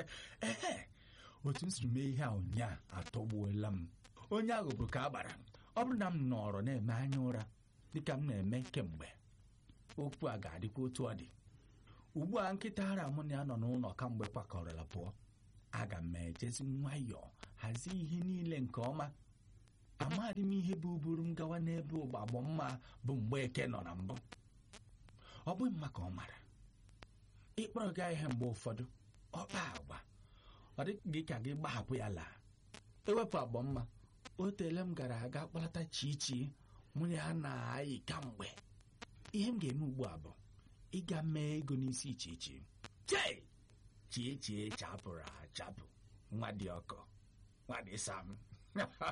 ehe otu m siri mee ihe a ụnyaa atọgbuola m onye ahụ bụ ka a gbara ọ bụrụ na m nọrọ na-eme anya ụra dịka m na-eme kemgbe okwu a ga-adịkwa otu ọ dị ugbu a nkịta ara mụ na ya nọ n'ụlọ kamgbe kwakọrọla pụọ aga m ejezi nwayọọ hazie ihe niile nke ọma amaghị m ihe bụ buru m gawa n'ebe ụgbagbo mma bụ mgbe eke nọ na mbụ ọ bụghị mma ka ọ mara ịkpọrọ gaa ihe mgbe ụfọdụ ọ kpaa agwa ọ dịghị ka gị gbahapụ ya laa ewepụ agbọ mma o teele m gara aga kpọlata chichi mụ na ya na-ayị kamgbe ihe m ga-eme ugbu a bụ ịga mee ego n'isi chichi chei chie chie chapụrụ achapụ nwa dị ọkọ nwa dị sam